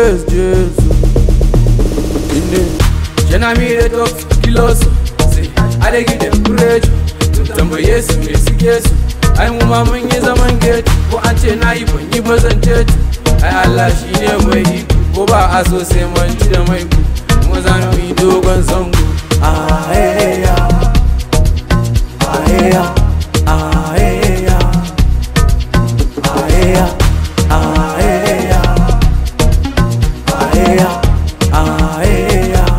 praise Jesus. In the Jana mi dey talk kilos. Say I dey give them praise. Tambaye su me suke su. Ai mu ma mun yi zaman gate ko an ce na yi ban yi ba zan ce Ai Allah shi ne mai iko ko ba a so sai man ci da mai ku. Kuma za mu yi dogon zango. Ah eh ya. Ah eh ya. Ah eh ya. Ah eh ya. Ah eh ya. Ah eh ya. Ah eh ya.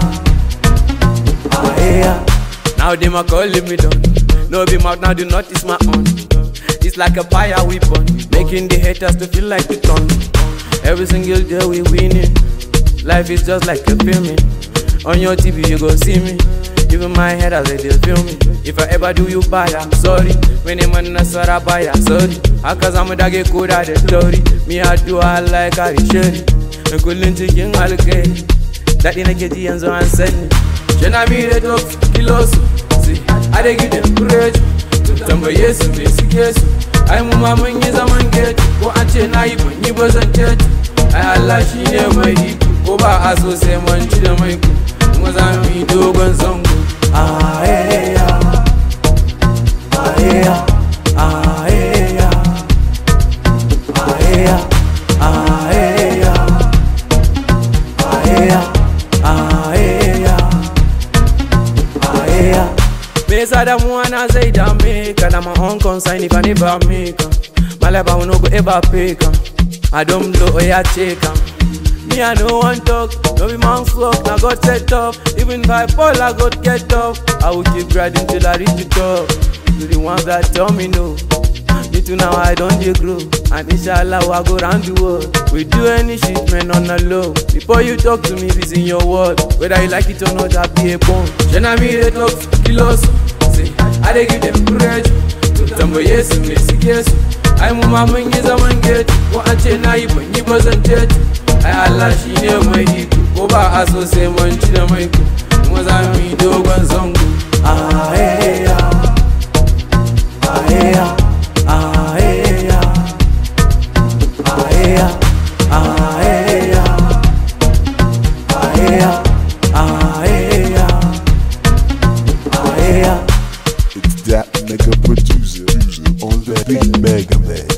Ah eh ya. Now them a calling me down. No be mouth now do notice my own. It's like a fire weapon, making the haters to feel like we turn. Every single day we winning. Life is just like a filming. On your TV you go see me. Even my head as they just feel me. If I ever do you bad, I'm sorry. When I'm on a sorry, buy sorry. Haka zamu dage koda da tori. Me I do I like I shari. Kullun cikin alkai. Daɗi nake ji yanzu an sani. Jana mi da talk kilos. See, I dey give them praise. Tambaye su me suke su. Ai mu ma mun yi zaman gate. Ko an ce na yi ban yi ba zan ce. Ai Allah shi ne mai iko. Ko ba a so sai man ci da mai ku. Kuma za mu yi dogon zango. Ah eh ya. Ah eh ya. Ah eh ya. Ah eh ya. Ah eh ya. Ah eh ya. Ah eh ya. Ah eh ya. Me yasa damuwa na zai dame ka na my own concern if I never make am. My life I will no go ever pay am. I don't blow or ya check am. Me I no want talk, no be man's work, na God set up. Even if I fall, I God get up. I will keep grinding till I reach the top. To the ones that tell me no. Me too now I don't dey grow And inshallah I go round the world We do any shit man on the low Before you talk to me reason your word Whether you like it or not I be a bone Jana mi dey talk kilos Say I dey give them praise Tambaye su me suke su Ai mu ma mun yi zaman gate Ko an ce na yi ban yi ba zan ce Ai Allah shi ne mai iko Ko ba a so sai man ci da mai ku Kuma za mu yi dogon zango Ah eh ya Ah eh ya Ah eh ya Ah eh ya Ah eh ya Ah eh ya Ah eh ya Ah eh ya It's that mega producer on the big mega man.